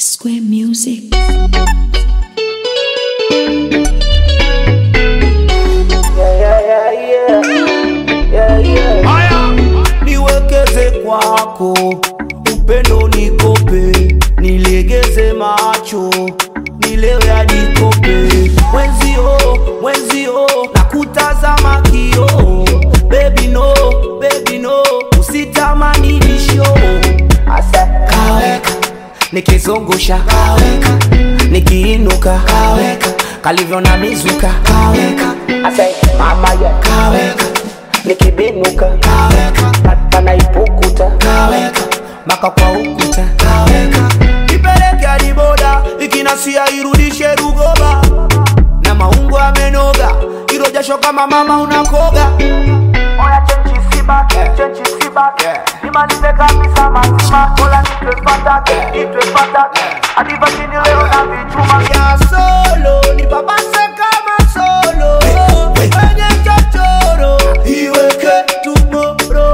Square Music. niwekeze kwako, upendo nikope, nilegeze macho, nilewe hadi kope. Mwenzio, mwenzio, nakutazama kio, baby no, baby no, usitamani nisho. Asa kaweka, nikizungusha kaweka, nikiinuka kaweka, kalivyo na mizuka kaweka, asa mama ya kaweka nikibinuka kaweka panaipukuta kaweka maka kwa ukuta kaweka ipeleke hadi boda ikinasia irudishe rugoba na maungo amenoga ilo jasho kama mama unakoga Oya chenchi sibaki, chenchi sibaki Nimalize kabisa mazima Ola nitwe fataki, nitwe fataki Adiva chini leo na vichuma ya solo ni babase kama solo kwenye chochoro iweke tumoro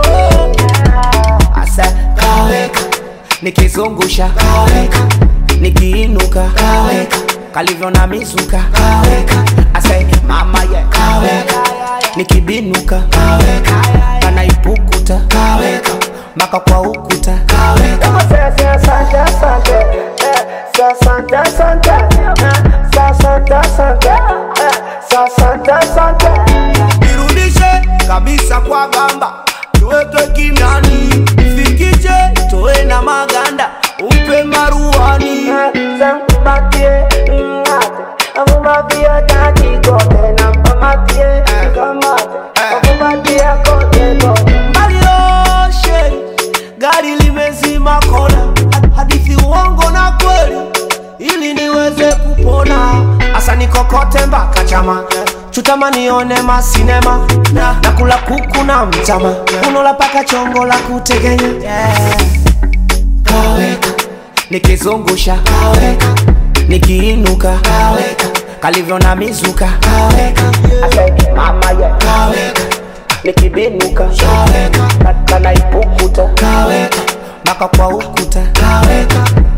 asa kaweka nikizungusha kaweka nikiinuka kaweka kalivyo na mizuka kaweka asa mama ye kaweka nikibinuka kaweka kanaipukuta kaweka maka kwa ukuta kaweka Asante, asante, asante Eh, Asante, asante Eh, Asante, asante Eh, Asante, asante irudishe kabisa kwa gamba tuweke kimyani fikije toe na maganda umpe maruani Sankubatie, ngate Amubatie taki kote Nampamatie, kamate Amubatie kote kote malioshe gari limezima kona hadithi uongo na kweli ili niweze kupona asa nikokote mpaka chama chutama nione masinema na nakula kuku na mtama unola paka chongo la kutegenya yeah. kaweka nikizungusha kaweka nikiinuka kaweka kalivyo na mizuka kaweka Asante, mama ye kaweka Nikibinuka kaweka Kanaipukuta kaweka maka kwa ukuta kaweka